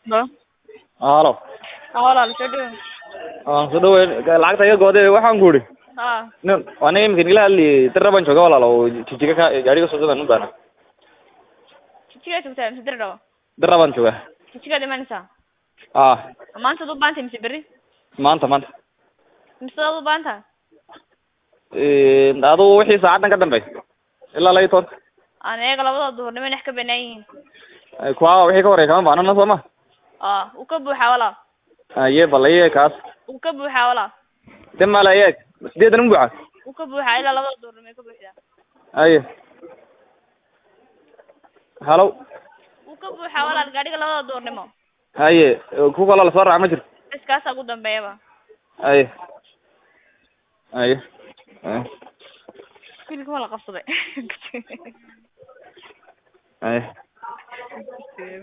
Halo. halo Haa walaal soo dhawow. waan soo dhaweyn lacagta iga gooday waxaan ku idhi Haa. nin aniga imika nigala hadli dira baan jooga walaal oo jijiga ka gaariga soo gadan u baana Jijigaa joogtaa mise dir dhawo? dira baan jooga Jijigaad imanaysaa? ah Maanta u baahan tahay mise berri? maanta maanta Mise aad u baahan tahay? adu wixii saacadan ka dambey ilaa laba iyo toban Aniga labada duhurnimo inax ka banaan yihiin. kuwa wixii ka horeya kama baanana soo ma Aa, uu ka buuxaa walaal. aye bal iye kaas Uu ka buuxaa walaal. de mala iyeeg sideedan u buuxa Uu ka buuxaa ilaa labada duhurnimo ay ka buuxdaa. aye halo Uu ka buuxaa walaal gaadhiga labada duhurnimo. haye ku kaloo lasoo raaca ma jirto Bas kaasaa ugu dambeeyaba. aye aye aye Wiilka waa la qabsaday. aye